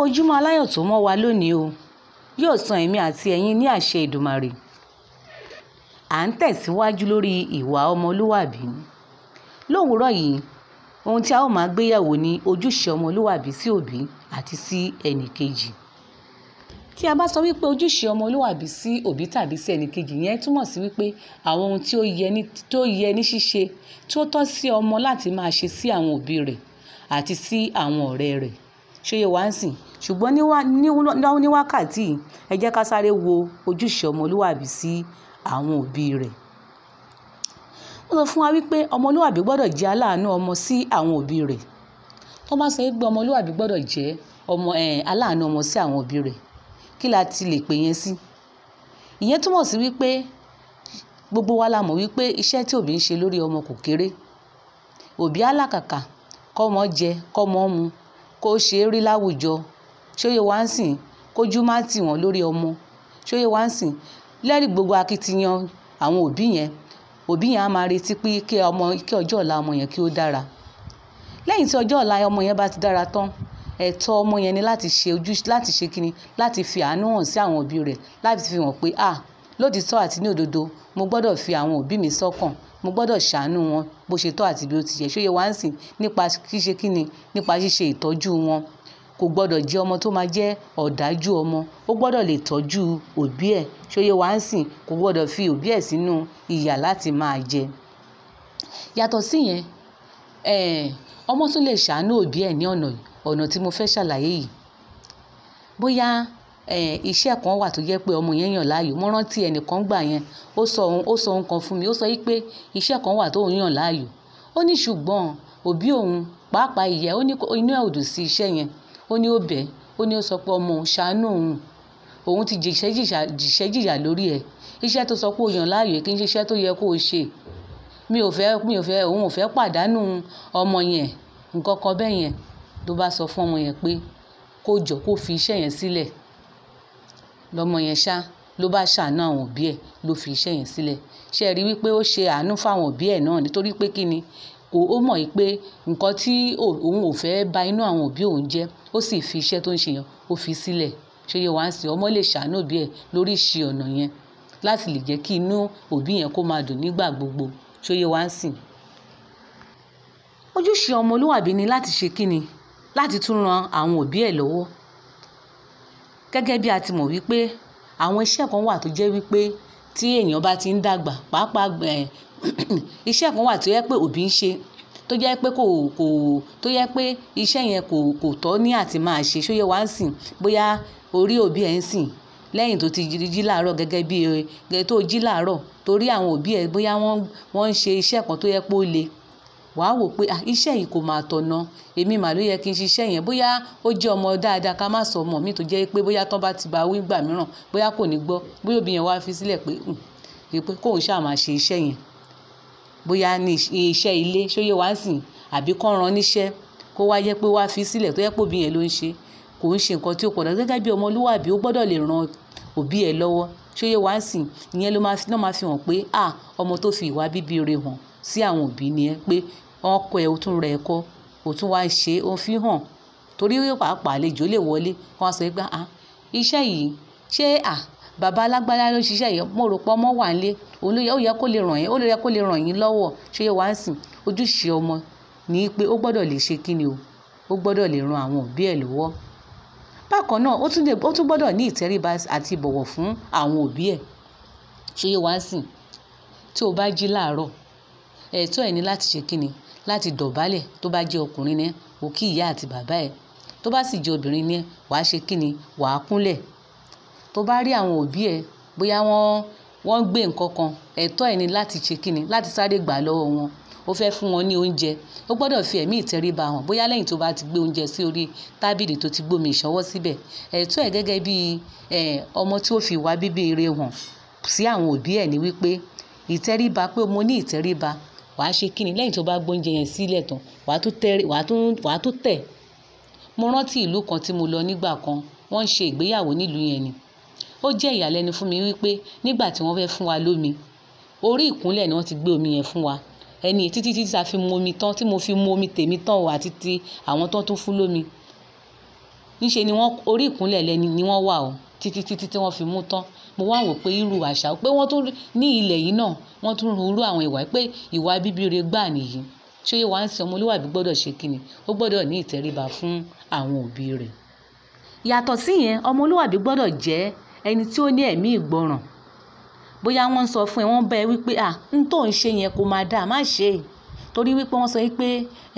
ojúmọ́ aláyọ̀ tó mọ́ wa lónìí o yóò san èmi àti ẹ̀yin ní àṣẹ Èdùmàrè à ń tẹ̀síwájú lórí ìwà ọmọlúwàbí lówùúrọ̀ yìí ohun tí a ó máa gbéyẹ̀wò ni ojúṣe ọmọlúwàbí sí òbí àti sí ẹnìkejì tí a bá sọ wípé ojúṣe ọmọlúwàbí sí òbí tàbí sí ẹnìkejì yẹn túmọ̀ sí wípé àwọn ohun tí ó yẹ ní tó yẹ ní ṣíṣe tí ó tọ́ sí ọmọ láti máa ṣe sí àwọn òbí rẹ̀ àti sí àwọn ọ̀rẹ́ rẹ̀ ṣóyè wá ń sìn ṣùgbọ́n ní wákàtí yìí ẹ jẹ́ ká sáré wo ojúṣe ọmọlúwàbí sí àwọn òbí rẹ̀ wọ́n sọ fún wa wípé ọmọlúwàbí gbọ́dọ̀ jẹ́ aláàánú ọmọ sí àwọn òbí rẹ̀ tó bá sọ wípé ọmọlúwàbí gbọ́dọ̀ jẹ́ ọmọ aláàánú ọmọ sí àwọn òbí rẹ̀ kí la ti lè pè yẹn sí ìyẹn túmọ̀ sí wípé gbogbo wa la mọ̀ wípé iṣẹ́ tí òbí ń ṣe lórí ọmọ kò kéré òbí alákàkà kọ́mọ jẹ kọ́mọ mu kó ṣe é rí láwùjọ ṣóyè wá ń sìn kójú má tì wọ́n lórí ọmọ ṣóyè wá ń sìn lẹ́rìí gbogbo akitiyan àwọn òbí yẹn òbí yẹn á máa retí pé kí ọmọ kí ọjọ́ ọ̀la ọmọ yẹn kí ó dára lẹ́yìn tí ọjọ́ ọ̀la ọmọ yẹn bá ti dára tán ẹ̀tọ́ ọmọ yẹn ni láti ṣe ojú láti ṣe kíni láti fi àánú hàn sí àwọn òbí rẹ̀ láti fi hàn pé ah lódìtọ́ àti ní òdodo mo gbọ́dọ̀ fi àwọn òbí mi sọ́kàn mo gbọ́dọ̀ ṣàánú wọn bó ṣe tọ́ àti bí ó ti yẹ ṣóyè wá ń sìn nípa ṣíṣe kíni nípa ṣíṣe ìtọ́jú wọn kò gbọ́dọ̀ jẹ́ ọmọ tó máa jẹ́ ọ̀dájú ọmọ ó gbọ́dọ̀ lè tọ́jú òbí ẹ̀ ṣóyè wá ń sìn kò gbọ́dọ̀ fi òbí ẹ̀ sínú ìyà láti máa jẹ yàtọ̀ síyẹn ọmọ tún lè ṣàánú òbí ẹ̀ ní ọ̀nà ọ̀nà tí mo fẹ́ ṣàlàyé yìí bóyá iṣẹ́ kan wà tó jẹ́ pé ọmọ yẹn yàn láàyò mo rántí ẹnìkan gbà yẹn ó sọ ohun ó sọ ohun kan fún mi ó sọ yí pé iṣẹ́ kan wà tó ń yàn láàyò ó ní ṣùgbọ́n òbí òun pàápàá ìyá ó ní inú ẹ̀ ò dùn sí iṣẹ́ yẹn ó ní ó bẹ̀ ó ní ó sọ pé ọmọ òun ṣàánú òun òun ti jìṣẹ́ jìyà lórí ẹ̀ iṣẹ́ tó sọ pé ó yàn láàyò kì í ṣe iṣẹ́ tó yẹ kó o ṣe mi ò fẹ́ mi ò fẹ́ òun ò fẹ́ pàdánù ọmọ yẹn nǹkan kan bẹ́ẹ̀ yẹn ló bá sọ fún ọmọ yẹn pé kó jọ kó fi iṣẹ́ yẹn sílẹ̀ lọ́mọ yẹn ṣá ló bá ṣàánú àwọn òbí ẹ̀ ló fi iṣẹ́ yẹn sílẹ̀ ṣe rí wípé ó ṣe àánú fáwọn òbí ẹ̀ náà nítorí pé kí ni kò ó mọ̀ yìí pé nǹkan tí òun ò fẹ́ bà inú àwọn òbí òun jẹ́ ó sì fi iṣẹ́ tó ń ṣe yẹn ó fi sílẹ̀ ṣe yẹ wá ń sìn ọmọ lè ṣàánú òbí ẹ̀ lórí ìṣe ọ̀nà yẹn láti lè jẹ́ kí inú òbí yẹn kó máa dùn nígbà gbogbo ṣe yẹ wá ń sìn. ojúṣe ọmọlúwàbí ni láti ṣe kí ni láti tún ran àwọn òbí ẹ̀ lọ́wọ́ gẹ́gẹ́ bí a ti mọ̀ wípé àwọn iṣẹ́ kan wà tó jẹ́ wípé tí èèyàn bá ti ń dàgbà pàápàá iṣẹ́ kan wà tó yẹ pé òbí ń ṣe tó jẹ́ pé kò kò tó yẹ pé iṣẹ́ yẹn kò kò tọ́ ní àti máa ṣe ṣó yẹ wá ń sìn bóyá orí òbí ẹ̀ ń sìn lẹ́yìn tó ti jí láàárọ̀ gẹ́gẹ́ bí tó jí láàárọ̀ torí àwọn òbí ẹ̀ bóyá wọ́n wọ́n ń ṣe iṣẹ́ kan tó yẹ pé ó le wàá wò pé iṣẹ́ yìí kò máa tọ̀nà èmi mà ló yẹ kí n ṣiṣẹ́ yẹn bóyá ó jẹ́ ọmọ dáadáa ká má sọ ọmọ mi tó jẹ́ pé bóyá tán bá ti bá wí gbà mìíràn bóyá kò ní gbọ́ bóyá òbí yẹn wá fi sílẹ̀ pé pé kóun ṣáà máa ṣe iṣẹ́ yẹn bóyá ní iṣẹ́ ilé ṣóyè wá sìn àbí kán ran níṣẹ́ kó wá yẹ pé wá fi sílẹ̀ tó yẹ pé òbí yẹn ló ń ṣe kò ń ṣe nǹkan tí ó pọ̀ dọ̀ gẹ́gẹ́ bí ọmọlúwàbí ó gbọ́dọ̀ lè ran òbí ẹ̀ lọ́wọ́ ṣóyè wá sìn ìyẹn ló máa fi hàn pé ah ọmọ tó fi ìwà bíbí rẹ̀ hàn sí àwọn òbí ni ẹ pé wọ́n kọ́ ẹ o tún rẹ̀ ẹ̀kọ́ o tún wá ṣe é o fi hàn torí pàápàá àlejò lè wọlé wọ́n á sọ pé ah iṣẹ́ yìí ṣé ah bàbá alágbára ló ṣiṣẹ́ yìí mo rò pé ọmọ wà nílé òun ló yẹ ó yẹ kó lè ràn yín ó lè yẹ kó lè ràn yín lọ́wọ́ ṣé yẹ wá ń sìn ojúṣe ọmọ ní pé ó gbọ́dọ̀ lè ṣe kí ni o ó gbọ́dọ̀ lè ran àwọn òbí ẹ̀ lọ́wọ́ bákan náà ó tún gbọ́dọ̀ ní ìtẹríba àti ìbọ̀wọ̀ fún àwọn òbí ẹ̀ ṣé yẹ wá ń sìn tí o bá jí láàárọ̀ ẹ̀tọ́ ẹ̀ ní láti ṣe kí ni láti dọ̀bálẹ̀ tó bá jẹ́ ọkùnrin ní o kí ìyá àti bàbá ẹ̀ tó bá sì jẹ́ obìnrin ní wàá ṣe kí ni wàá kúnlẹ̀ tó bá rí àwọn òbí ẹ̀ bóyá wọ́n wọ́n gbé nǹkan kan ẹ̀tọ́ ẹ̀ ní láti ṣe kí ni láti sáré gbà lọ́wọ́ wọn ó fẹ́ fún wọn ní oúnjẹ ó gbọ́dọ̀ fi ẹ̀mí ìtẹríba hàn bóyá lẹ́yìn tó bá ti gbé oúnjẹ sí orí tábìlì tó ti gbómi ìṣọwọ́ síbẹ̀ ẹ̀tọ́ ẹ̀ gẹ́gẹ́ bí ọmọ tí ó fi ìwà bíbí ire hàn sí àwọn òbí ẹ̀ ní wípé ìtẹríba pé mo ní ìtẹríba wàá ṣe kíni lẹ́yìn tó bá gbóúnjẹ yẹn sílẹ̀ tán wàá tún tẹ wàá tún wàá tún tẹ̀ mo rántí ìlú kan tí mo lọ nígbà kan wọ́n ń ṣe ìgbéyàwó nílùú yẹn ni ó jẹ́ ìyàlẹ́nu fún mi wípé nígbà tí wọ́n fẹ́ fún wa lómi orí ìkúnlẹ̀ ni wọ́n ti gbé omi yẹn fún wa ẹni títí títí ta fi mu omi tán tí mo fi mu omi tèmi tán o àti ti àwọn tán tún fún lómi níṣe ni wọ́n orí ìkúnlẹ̀ lẹ́ni ni wọ́n wà o títí títí tí wọ́n fi mú tán mo wá wò pé irú àṣà pé wọ́n tún ní ilẹ̀ yìí náà wọ́n tún rú àwọn ìwà pé ìwà bíbíire gbà nìyí ṣé wàá ń sin ọmọlúwàbí gbọ́dọ̀ ṣe kíni ó gbọ́dọ̀ ní ìtẹríba fún àwọn òbí rẹ̀ yàtọ̀ síyẹn ọmọlúwàbí gbọ́dọ̀ jẹ́ ẹni tí ó ní ẹ̀mí ìgbọràn bóyá wọ́n ń sọ fún ẹ wọ́n bá ẹ wípé à ń tó ń ṣe yẹn kó máa dáa má ṣe é torí wípé wọ́n sọ wípé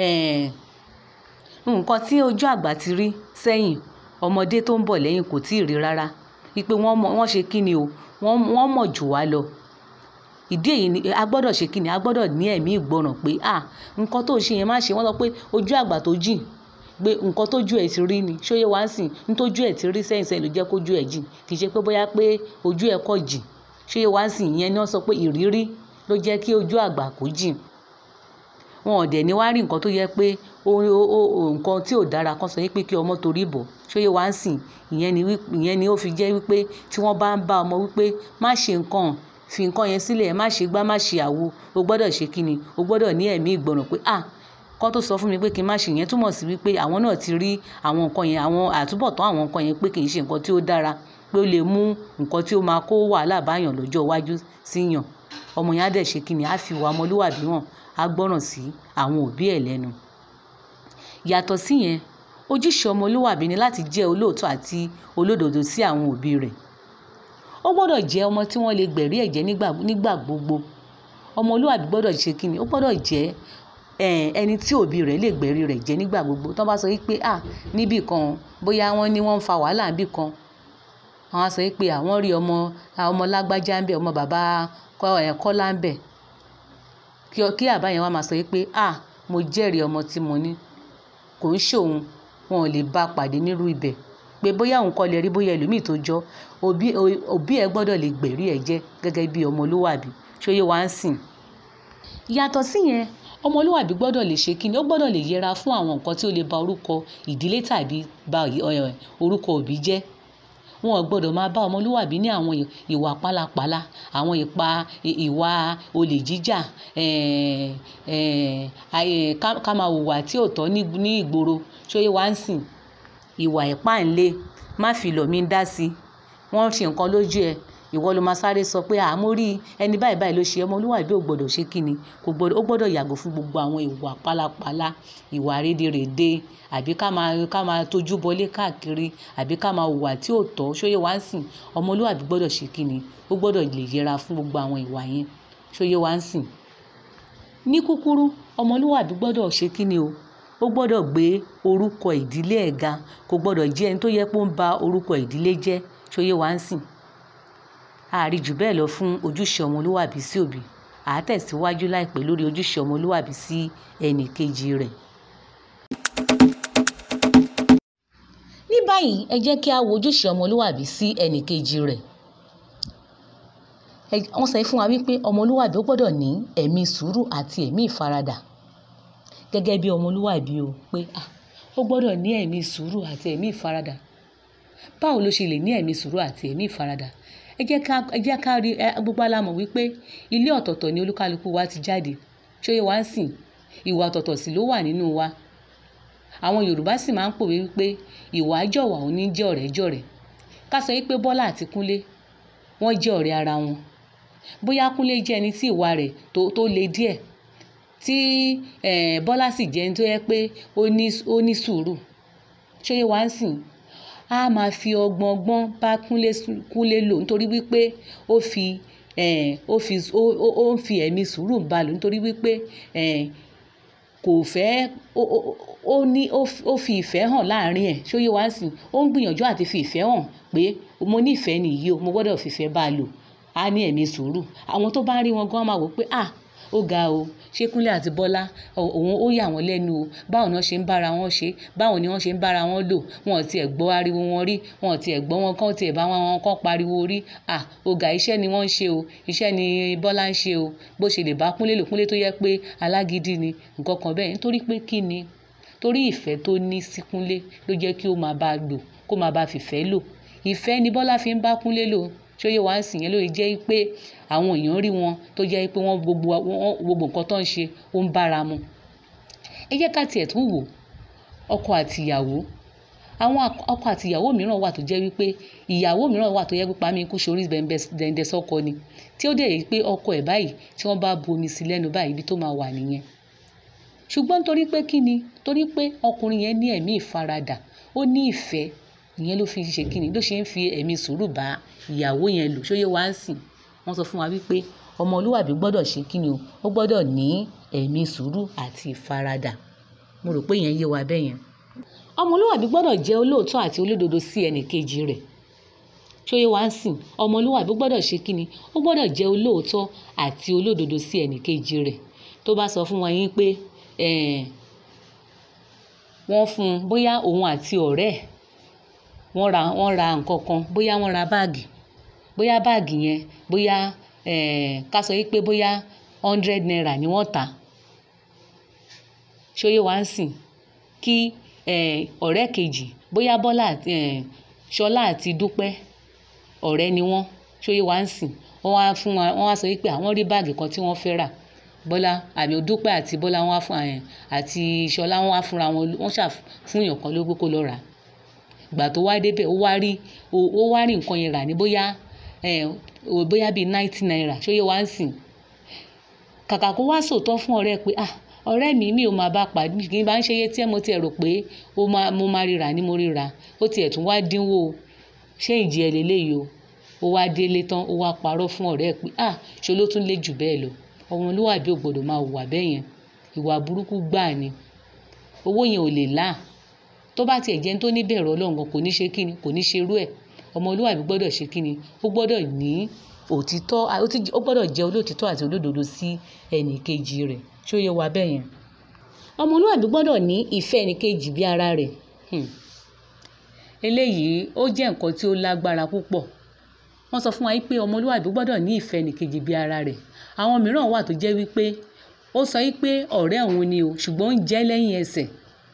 nǹkan tí ojú àgbà ti rí sẹ́yìn ọmọdé tó ń bọ̀ lẹ́yìn kò tí ì rí rárá wípé wọ́n ṣe kí ni o wọ́n mọ̀ jù wá lọ ìdí èyí ni a gbọ́dọ̀ ṣe kí ni a gbọ́dọ̀ ní ẹ̀mí ìgbọràn pé à nǹkan tó ń ṣe yẹn má ṣe wọ́n sọ pé ojú àgbà tó jìn pé nǹkan tójú ẹ̀ ti rí ni ṣóyè wá ń sìn ntójú ẹ̀ ti rí sẹ́yìn sẹ́yìn ló jẹ́ kójú ẹ̀ jìn kì í ṣe pé bóyá pé ojú ẹ̀ kọ̀ jìn ṣóyè wá ń sìn ìyẹn ni wọ́n sọ pé ìrírí ló jẹ́ kí ojú àgbà kó jìn wọn ò dẹ̀ ní wá rí nǹkan tó yẹ pé nǹkan tí ò dára kan sọ pé kí ọmọ torí bọ̀ ṣóyè wá ń sìn ìyẹn ni ó fi jẹ́ wípé tí wọ́n bá ń bá ọmọ wípé má ṣe nǹkan fi nǹkan yẹn sílẹ̀ má ṣe gbá má ṣe àwo o gbọ́dọ̀ ṣe kíni o gbọ́dọ̀ ní ẹ̀mí ìgbọràn pé ah kọ́ tó sọ fún mi pé kí n má ṣe yẹn túmọ̀ sí wípé àwọn náà ti rí àwọn nǹkan yẹn àwọn àtúbọ̀tán àwọn nǹkan yẹn pé kì í ṣe nǹkan tí ó dára pé ó lè mú nǹkan tí ó máa kó wàhálà báyàn lọ́jọ́ iwájú síyàn ọmọ yẹn á dẹ̀ ṣe kíni á fi wà ọmọlúwàbí hàn á gbọ́ràn sí àwọn òbí ẹ̀ lẹ́nu. yàtọ̀ síyẹn ojúṣe ọmọlúwàbí ni láti jẹ́ olóòótọ́ àti olódodo sí àwọn òbí rẹ̀ ó gbọ́dọ̀ jẹ́ ọmọ tí wọ́n lè gbẹ̀rí ẹ̀jẹ̀ nígbà gbogbo ọmọlúwàbí gbọ́dọ̀ ṣe kíni ó gbọ́dọ̀ jẹ́ ẹni tí òbí rẹ̀ lè gbẹ̀rí rẹ̀ jẹ́ nígbà gbogbo tó bá sọ wípé à níbì kan bóyá wọ́n ní wọ́n ń fa wàhálà níbì kan àwọn á sọ wípé àwọn rí ọmọ ọmọ lágbájá ń bẹ ọmọ bàbá kọ́lá ń bẹ kí àbá yẹn wá máa sọ wípé à mo jẹ́rìí ọmọ tí mo ní kò ń ṣòun wọn ò lè bá pàdé nírú ibẹ̀ pé bóyá òun kọ́ lè rí bóyá ẹlòmíì tó jọ òbí ẹ gbọ́dọ̀ lè gbẹ̀rí ẹ jẹ́ gẹ́gẹ́ bí ọmọlúwàbí ṣóyè wá ń sìn yàtọ̀ síyẹn ọmọlúwàbí gbọ́dọ̀ lè ṣe kíni ó gbọ́dọ̀ lè yẹra fún àwọn nǹkan tí ó lè ba orúkọ ìdílé tàbí ba orúkọ òbí jẹ́ wọn ò gbọ́dọ̀ máa bá ọmọlúwàbí ní àwọn ìwà pálapàla àwọn ìpa ìwà olè jíjà ká máa hùwà tí ò tọ́ ní ìgboro ṣóyè wá ń sìn ìwà ìpáǹle má fi lọ̀ mí dá sí wọ́n ṣe nǹkan lójú ẹ ìwọ ló máa sáré sọ pé àmọ́ rí ẹni báyìí báyìí ló ṣe ọmọlúwàbí ò gbọ́dọ̀ ṣe kíni kò gbọ́dọ̀ ó gbọ́dọ̀ yàgò fún gbogbo àwọn ìwà pálapàla ìwà rédèrèdè àbí ká máa ká máa tójú bọlé káàkiri àbí ká máa hùwà tí ò tọ́ ṣóyè wá ń sìn ọmọlúwàbí gbọ́dọ̀ ṣe kíni ó gbọ́dọ̀ lè yẹra fún gbogbo àwọn ìwà yẹn ṣóyè wá ń sìn. ní kúkúrú ọmọlúwàbí gbọ́dọ̀ ṣe kíni o ó gbọ́dọ̀ gbé orúkọ ìdílé ẹ̀ ga kò gbọ́dọ̀ jẹ́ ẹni tó yẹ pé ó ń ba orúkọ ìdílé jẹ́ ṣóyè wá ń sìn àárí jù bẹ́ẹ̀ lọ fún ojúṣe ọmọlúwàbí sí òbí à á tẹ̀síwájú láìpẹ́ lórí ojúṣe ọmọlúwàbí sí ẹnì kejì rẹ̀. ní báyìí ẹ jẹ́ kí a wo ojúṣe ọmọlúwàbí sí ẹnì kejì rẹ̀. wọ́n sọ fún wa wípé ọmọlúwàbí ó gbọ́dọ̀ ní ẹ̀mí sùúrù àti ẹ̀mí ìfaradà gẹ́gẹ́ bí ọmọlúwàbí o pé ó gbọ́dọ̀ ní ẹ̀mí sùúrù àti ẹ̀mí ìfaradà báwo ló ṣe lè ní ẹ̀mí sùúrù àti ẹ̀mí ìfaradà ẹ jẹ́ ká ẹ jẹ́ ká rí ẹ gbogbo alámọ̀ wípé ilé ọ̀tọ̀ọ̀tọ̀ ni olúkálukú wa ti jáde ṣóyè wá ń sìn ìwà ọ̀tọ̀ọ̀tọ̀ sì ló wà nínú wa àwọn Yorùbá sì máa ń pòwe wípé ìwà jọ̀wà ò ní jẹ́ ọ̀rẹ́ jọ̀rẹ́ ká sọ wípé Bọ́lá àti Kúnlé wọ́n jẹ́ ọ̀rẹ́ ara wọn bóyá Kúnlé jẹ́ ẹni tí ìwà rẹ̀ tó tó le díẹ̀ tí Bọ́lá sì jẹ́ ẹni tó yẹ pé ó ní sùúrù ṣóyè wá ń sìn a máa fi ọgbọ́n ọgbọ́n bá Kúnlé Kúnlé lò nítorí wípé ó fi ó fi ó ń fi ẹ̀mí sùúrù bá lò nítorí wípé kò fẹ́ ó ní ó fi ìfẹ́ hàn láàrin ẹ̀ ṣóyè wá sìn ó ń gbìyànjú àti fi ìfẹ́ hàn pé mo nífẹ̀ẹ́ nìyí o mo gbọ́dọ̀ fìfẹ́ bá a lò á ní ẹ̀mí sùúrù àwọn tó bá ń rí wọn gan máa wò pé ah ó ga o ṣé Kúnlé àti Bọ́lá òun ó yà wọ́n lẹ́nu o báwo ni wọ́n ṣe ń bára wọn ṣe báwo ni wọ́n ṣe ń bára wọn lò wọn ò tiẹ̀ gbọ́ ariwo wọn rí wọn ò tiẹ̀ gbọ́ wọn kán tiẹ̀ bá wọn kán pariwo rí à ọ̀gá iṣẹ́ ni wọ́n ń ṣe o iṣẹ́ ni Bọ́lá ń ṣe o bó ṣe lè bá Kúnlé lò Kúnlé tó yẹ pé alágídí ni nǹkan kan bẹ́ẹ̀ nítorí pé kí ni torí ìfẹ́ tó ní sí Kúnlé ló jẹ́ kí ó máa bá a lò kó máa bá a fìfẹ́ lò ìfẹ́ ni Bọ́lá fi ń bá Kúnlé lò ṣóyè wá ń sìn yẹn lóye jẹ́ pé àwọn èèyàn rí wọn tó jẹ́ pé wọ́n gbogbo gbogbo nǹkan tó ń ṣe ó ń bára mu ẹ jẹ́ ká tiẹ̀ tún wò ọkọ àti ìyàwó àwọn ọkọ àti ìyàwó mìíràn wà tó jẹ́ wípé ìyàwó mìíràn wà tó yẹ pípa mi kú sórí dẹ̀ndẹ̀ sọ́kọ ni tí ó dẹ̀ yẹ pé ọkọ ẹ̀ báyìí tí wọ́n bá bu omi sí lẹ́nu báyìí ibi tó máa wà nìyẹn ṣùgbọ́n torí pé kí ni torí pé ọkùnrin yẹn ní ẹ̀mí ìfaradà ó ní ìfẹ́ ìyẹn ló fi ṣe kí ni ló ṣe ń fi ẹ̀mí sùúrù bá ìyàwó yẹn lò ṣóyè wá ń sìn wọ́n sọ fún wa wípé ọmọlúwàbí gbọ́dọ̀ ṣe kí ni o ó gbọ́dọ̀ ní ẹ̀mí sùúrù àti ìfaradà mo rò pé ìyẹn yé wa bẹ́ẹ̀ yẹn ọmọlúwàbí gbọ́dọ̀ jẹ́ olóòótọ́ àti olódodo sí ẹnì kejì rẹ̀ ṣóyè wá ń sìn ọmọlúwàbí gbọ́dọ̀ ṣe kí ni ó gbọ́dọ̀ jẹ́ olóòótọ́ àti olódodo sí ẹnì kejì rẹ̀ tó bá sọ fún wa yín pé wọ́n fún un bóyá òun àti ọ̀rẹ́ ẹ̀ wọ́n ra wọ́n ra nǹkan kan bóyá wọ́n ra báàgì bóyá báàgì yẹn bóyá ká sọ pé bóyá hundred naira ni wọ́n tà ṣóyè wá ń sìn kí ọ̀rẹ́ kejì bóyá bọ́lá ṣọlá àti dúpẹ́ ọ̀rẹ́ ni wọ́n ṣóyè wá ń sìn wọ́n wá fún wa wọ́n wá sọ pé àwọn rí báàgì kan tí wọ́n fẹ́ rà bọ́lá àmì dúpẹ́ àti bọ́lá wọ́n wá fún àti ṣọlá wọ́n wá fúnra wọn wọ́n ṣà fún èèyàn kan lówó kó lọ rà ìgbà tó wá débẹ̀ ó wá rí ó wá rí nǹkan yẹn rà ní bóyá bóyá bíi ninety naira ṣóyè wá ń sìn kàkà kó wá sòótọ́ fún ọ̀rẹ́ pé ah ọ̀rẹ́ mi mi ò máa bá pàdé kì í bá ń ṣe iye tí mo ti rò pé mo máa ríra ni mo ríra ó tiẹ̀ tún wá dínwó ṣé ìjì ẹ̀ lélẹ́yìí o ó wá délé tán ó wá parọ́ fún ọ̀rẹ́ pé ah ṣe ló tún lé jù bẹ́ẹ̀ lọ ọmọlúwàbí ò gbọ́dọ̀ máa hùwà bẹ́ẹ̀ yẹn ìwà burúkú gbáà ni owó yẹn ò lè là tó bá tiẹ̀ jẹ́ tó ní bẹ̀rù ọlọ́run kò ní ṣe kíni kò ní ṣerú ẹ̀ ọmọlúwàbí gbọ́dọ̀ ṣe kíni ó gbọ́dọ̀ ní òtítọ́ ó gbọ́dọ̀ jẹ́ olóòtítọ́ àti olódodo sí ẹnì kejì rẹ̀ ṣó yẹ wa bẹ́ẹ̀ yẹn ọmọlúwàbí gbọ́dọ̀ ní ìfẹ́ ẹnì kejì bí ara rẹ̀ eléyìí ó jẹ́ nǹkan tí ó lágbára púpọ̀ wọ́n sọ fún wa pé ọmọlúwàbí gbọ́dọ̀ ní ìfẹ́ ẹnì kejì bí ara rẹ̀ àwọn mìíràn wà tó jẹ́ wípé ó sọ wípé ọ̀rẹ́ òun ni o ṣùgbọ́n ó ń jẹ́ lẹ́yìn ẹsẹ̀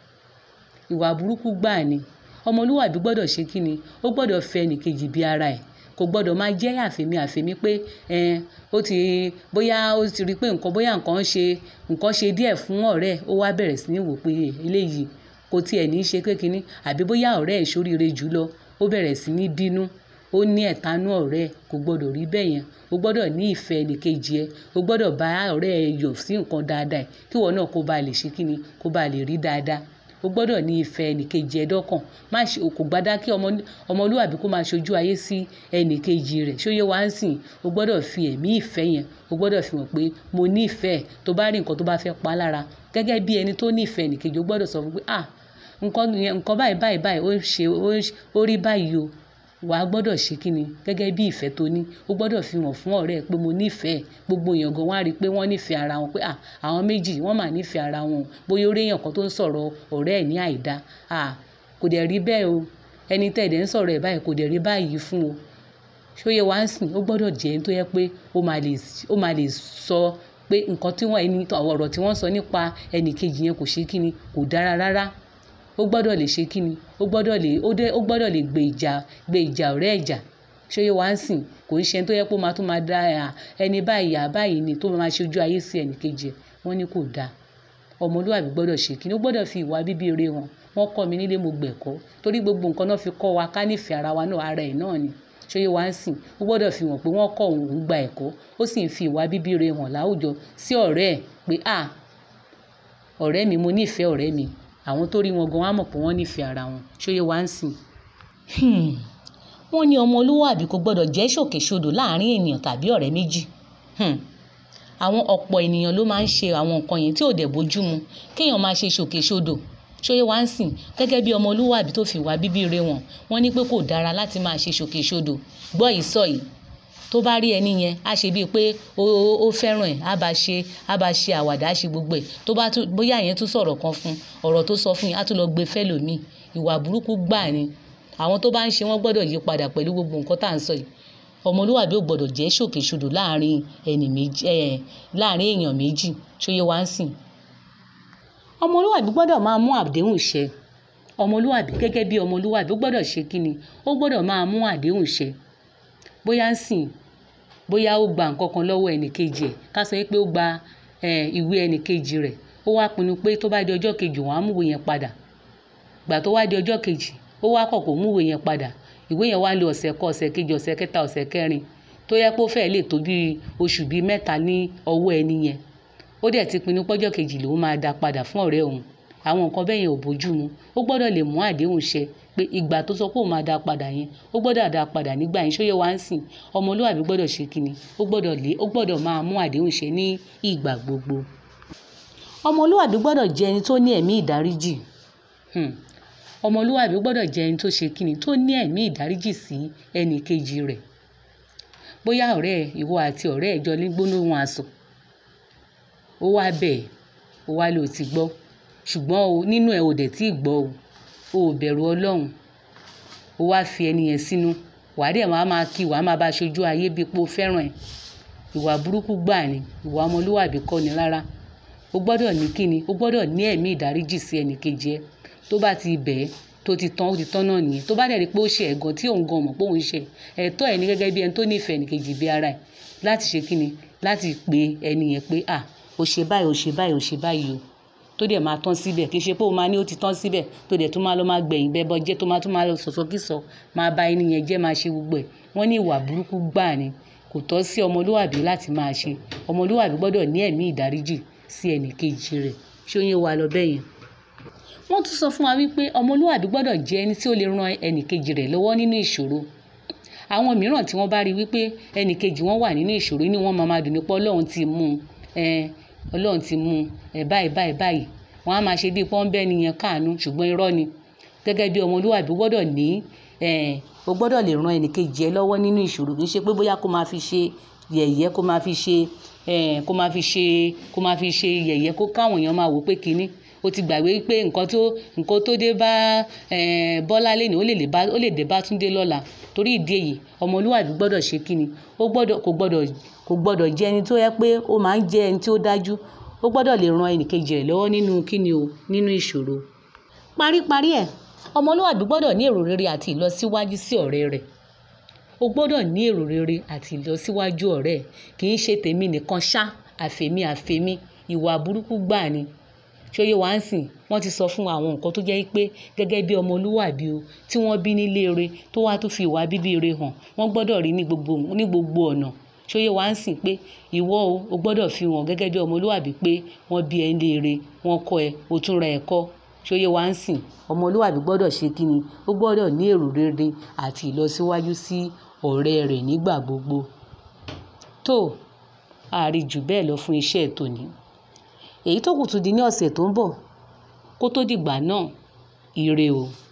ìwà burúkú gbáà ni ọmọlúwàbí gbọ́dọ̀ ṣe kí ni ó gbọ́dọ̀ fẹ́ ẹnì kejì bí ara ẹ̀ kò gbọ́dọ̀ máa jẹ́ àfẹ́mí àfẹ́mí pé ẹn ó ti bóyá ó ti rí pé nǹkan bóyá nǹkan ṣe nǹkan ṣe díẹ̀ fún ọ̀rẹ́ ó wá bẹ̀rẹ̀ sí ní wò pé eléyìí kò tiẹ̀ ní í ṣe pé kínní àbí bóyá ọ̀rẹ́ ẹ̀ ṣoríire jù lọ ó bẹ̀rẹ̀ sí ní bínú ó ní ẹ̀tanú ọ̀rẹ́ kò gbọ́dọ̀ rí bẹ́ẹ̀ yẹn o gbọ́dọ̀ ní ìfẹ́ ẹnìkejì ẹ o gbọ́dọ̀ bá ọ̀rẹ́ ẹ yọ̀ sí nǹkan dáadáa ẹ kí ìwọ náà kó ba lè ṣe kíni kó ba lè rí dáadáa o gbọ́dọ̀ ní ìfẹ́ ẹnìkejì ẹ dọ́kàn má ṣe kò gbádá kí ọmọlúwàbí kó máa ṣojú ayé sí ẹnìkejì rẹ̀ ṣóyé wá ń sìn o gbọ́dọ̀ fi ẹ̀mí ìfẹ́ yẹn o gbọ́dọ̀ fi hàn pé mo ní ìfẹ́ tó bá rí nǹkan tó bá fẹ́ pa lára gẹ́gẹ́ bí ẹni tó ní ìfẹ́ ẹnìkejì o gbọ́dọ̀ sọ fún pé ah nǹkan nǹkan báyìí báyìí báyìí ó ṣe ó rí báyìí o wà á gbọ́dọ̀ ṣe kí ni gẹ́gẹ́ bí ìfẹ́ tó ní ó gbọ́dọ̀ fi hàn fún ọ̀rẹ́ ẹ pé mo nífẹ̀ẹ́ gbogbo èèyàn gan wá rí i pé wọ́n nífẹ̀ẹ́ ara wọn pé à àwọn méjì wọ́n mà nífẹ̀ẹ́ ara wọn bóyá ó rí èèyàn kan tó ń sọ̀rọ̀ ọ̀rẹ́ ẹ̀ ní àìdá à kò dẹ̀ rí bẹ́ẹ̀ o ẹni tẹ́ ẹ̀dẹ̀ ń sọ̀rọ̀ ẹ̀ báyìí kò dẹ̀ rí báyìí fún o ṣóyè wá ń sìn ó gbọ́dọ̀ jẹ́ ẹni tó yẹ pé ó máa lè sọ pé nǹkan tí wọ́n ẹni ọ̀rọ̀ tí wọ́n sọ nípa ẹnì kejì yẹn kò ṣe kí ni kò dára rárá ó gbọ́dọ̀ lè ṣe kíni ó gbọ́dọ̀ lè ó dé ó gbọ́dọ̀ lè gbé ìjà gbé ìjà ọ̀rẹ́ ẹ̀jà ṣóyè wá ń sìn kò ń ṣe tó yẹ pé ó máa tún máa dá ẹni báyìí àbáyìí ni tó máa ṣojú ayé sí ẹnì kejì ẹ̀ wọ́n ní kò dáa ọmọlúwàbí gbọ́dọ̀ ṣe kíni ó gbọ́dọ̀ fi ìwà bíbí ire wọn wọ́n kọ́ mi nílé mo gbẹ̀kọ́ torí gbogbo nǹkan náà fi kọ́ wa ká nífẹ̀ẹ́ ara wa náà ara ẹ̀ náà ni ṣóyè wá ń sìn ó gbọ́dọ̀ fi hàn pé wọ́n kọ́ òun gba ẹ̀kọ́ ó sì ń fi ìwà bíbí ire hàn láwùjọ sí ọ̀rẹ́ ẹ̀ pé à ọ̀rẹ́ mi mo nífẹ̀ẹ́ ọ̀rẹ́ mi àwọn tó rí wọn gan wá mọ̀ pé wọ́n nífẹ̀ẹ́ ara wọn ṣóyè wá ń sìn. wọ́n ní ọmọlúwàbí kò gbọ́dọ̀ jẹ́ ṣòkèṣodò láàrin ènìyàn tàbí ọ̀rẹ́ méjì. àwọn ọ̀pọ̀ ènìyàn ló máa ń ṣe àwọn nǹkan yẹn tí ò dẹ̀ bójú mu kéèyàn máa ṣe ṣòkèṣodò ṣóyè wá ń sìn gẹ́gẹ́ bí ọmọlúwàbí tó fi wá bíbí re wọn wọ́n ní pé kò dára láti máa ṣe ṣòkèṣodò gbọ́ ìsọ yìí tó bá rí ẹni yẹn á ṣe bíi pé ó fẹ́ràn ẹ̀ á bá ṣe á bá ṣe àwàdà á ṣe gbogbo ẹ̀ tó bá tún bóyá yẹn tún sọ̀rọ̀ kan fún ọ̀rọ̀ tó sọ fún yẹn á tún lọ gbé fẹ́lòmíì ìwà burúkú gbà ni àwọn tó bá ń ṣe wọ́n gbọ́dọ̀ yí padà pẹ̀lú gbogbo nǹkan tá à ń sọ yìí ọmọlúwàbí ò gbọ́dọ̀ jẹ́ ṣòkèṣodò láàrin ẹni méjì ẹ̀ láàrin èèyàn méjì ṣóyè wá ń sìn ọmọlúwàbí gbọ́dọ̀ máa mú àdéhùn ṣẹ ọmọlúwàbí gẹ́gẹ́ bí ọmọlúwàbí ó gbọ́dọ̀ ṣe kí ni ó gbọ́dọ̀ máa mú àdéhùn ṣẹ bóyá ń sìn bóyá ó gba nǹkan kan lọ́wọ́ ẹnìkejì ẹ̀ ká sọ pé ó gba ìwé ẹnìkejì rẹ̀ ó wá pinnu pé tó bá di ọjọ́ kejì wọ́n á mú ìwé yẹn padà gbà tó wá di ọjọ́ kejì ó wá kọ̀ kó mú ìwé yẹn padà ìwé yẹn wá lé ọ̀sẹ̀ kan ọ̀sẹ̀ kejì ọ̀sẹ̀ kẹta ọ̀sẹ̀ kẹrin tó yẹ kó fẹ́ẹ́ lè tó bí oṣù bíi mẹ́ta ní ọwọ́ ẹni yẹn ó dẹ̀ ti pinnu pọ́jọ́ kejì lòun máa dá padà fún ọ̀rẹ́ òun àwọn nǹkan bẹ́ẹ̀ yẹn ò bójú mu ó gbọ́dọ̀ lè mú àdéhùn ṣẹ pé ìgbà tó sọ pé òun máa dá padà yẹn ó gbọ́dọ̀ dá padà nígbà yẹn ṣóyè wá ń sìn ọmọlúwàbí gbọ́dọ̀ ṣe kíni ó gbọ́dọ̀ lé ó gbọ́dọ̀ máa mú àdéhùn ṣẹ ní ìgbà gbogbo ọmọlúwàbí gbọ́dọ̀ jẹ́ ẹni tó ní ẹ̀mí ìdáríjì ọmọlúwàbí gbọ́dọ̀ jẹ́ ẹni tó ṣe kíni tó ní ẹ̀mí ìdáríjì sí ẹnì kejì rẹ̀ bóyá ọ̀rẹ́ ìwọ àti ọ̀rẹ́ ẹ̀ jọ ní gbólóhùn asọ̀ ó wá bẹ̀ ẹ́ ó wá lò ti gbọ́ ṣùgbọ́n o nínú ẹ̀ ò dẹ̀ tí ì gbọ́ o o ò bẹ̀rù ọlọ́run o wá fi ẹni yẹn sínú wàá dẹ̀ máa máa kí wàá máa bá aṣojú ayé bíi pé o fẹ́ràn ẹ̀ ìwà burúkú gbà ní ìwà ọmọlúwàbí kọ́ ni rárá o gbọ́dọ̀ ní kíni o gbọ́dọ̀ ní ẹ̀mí ìdáríjì sí ẹnì kejì ẹ tó bá ti bẹ̀ ẹ́ tó ti tán ó ti tán náà nìyẹn tó bá dẹ̀ rí pé ó ṣe ẹ̀gàn tí òun gan mọ̀ pé òun ṣe ẹ̀tọ́ ẹ̀ ní gẹ́gẹ́ bí ẹni tó nífẹ̀ẹ́ ẹnì kejì bí ara ẹ̀ láti ṣe kíni láti pe ẹni yẹn pé à o ṣe báyìí o ṣe báyìí o ṣe báyìí o tó dẹ̀ máa tán síbẹ̀ kì í ṣe pé o máa ní ó ti tán síbẹ̀ tó dẹ̀ tó máa lọ máa gbẹ̀yìn bẹ́bọ jẹ́ tó máa tún máa lọ sọ̀sọ́kìsọ máa bá ẹni yẹn jẹ́ máa ṣe gbogbo ẹ̀ wọ́n ní ìwà burúkú gbà ni kò tọ́ sí ọmọlúwàbí láti máa ṣe ọmọlúwàbí gbọ́dọ̀ ní ẹ̀mí ìdáríjì sí ẹnì kejì rẹ̀ ṣé ó yẹ wa lọ bẹ́yẹn. wọ́n tún sọ fún wa wípé ọmọlúwàbí gbọ́dọ̀ jẹ́ ẹni tí ó lè ran ẹnì kejì rẹ̀ lọ́wọ́ nínú ìṣòro àwọn mìíràn tí wọ́n bá rí wípé ẹnì kejì wọn wà nínú ìṣòro inú wọn máa máa dùn nípa ọlọ́run ti mú un ọlọ́run ti mú un ẹ̀ báyìí báyìí báyìí wọ́n á máa ṣe bíi pọ́ńbẹ́ nìyẹn káàánú ṣùgbọ́n irọ́ ni gẹ́gẹ́ bí ọmọlúwàbí gbọ́dọ̀ ní o gbọ́dọ̀ lè ran ẹnì kejì ẹ lọ́wọ́ nínú ìṣòro kì í ṣe pé bóyá kó máa fi ṣe yẹ̀yẹ́ kó máa fi ṣe kó máa fi ṣe kó máa fi ṣe yẹ̀yẹ́ kó káwọn èèyàn máa wò pé kínní ó ti gbàgbé pé nǹkan tó nǹkan tó dé bá Bọ́lá lẹ́nu ó lè lè bá ó lè dé bá Túndé lọ́la torí ìdí èyí ọmọlúwàbí gbọ́dọ̀ ṣe kíni ó gbọ́dọ̀ kò gbọ́dọ̀ kò gbọ́dọ̀ jẹ́ ẹni tó yẹ pé ó máa ń jẹ́ ẹni tí ó dájú ó gbọ́dọ̀ lè ran ẹnì kejì rẹ̀ lọ́wọ́ nínú kíni o nínú ìṣòro paríparí ẹ̀ ọmọlúwàbí gbọ́dọ̀ ní èrò rere àti ìlọsíwájú sí ọ̀rẹ́ rẹ̀ o gbọ́dọ̀ ní èrò rere àti ìlọsíwájú ọ̀rẹ́ ẹ̀ kì í ṣe tèmi nìkan ṣá àfèmí àfèmí ìwà burúkú gbà ni ṣóyè wá ń sìn wọ́n ti sọ fún àwọn nǹkan tó jẹ́ pé gẹ́gẹ́ bí ọmọlúwàbí o tí wọ́n bí nílé ire tó wá tó fi ìwà bíbí ire hàn wọ́n gbọ́dọ̀ rí ní gbogbo ní gbogbo ọ̀nà ṣóyè wá ń sìn pé ìwọ o o gbọ́dọ̀ fi hàn gẹ́gẹ́ bí ọmọlúwàbí pé wọ́n bí ẹ nílé ire wọ́n kọ́ ẹ o tún ra ẹ̀kọ́ ṣóyè wá ń sìn ọmọlúwàbí gbọ́dọ̀ ṣe kíni ó gbọ́dọ̀ ní èrò rere àti ìlọsíwájú sí ọ̀rẹ́ rẹ̀ nígbà gbogbo tó àárí jù bẹ́ẹ̀ lọ fún iṣẹ́ tòní èyí tó kù tún di ní ọ̀sẹ̀ tó ń bọ̀ kó tó dìgbà náà ire o.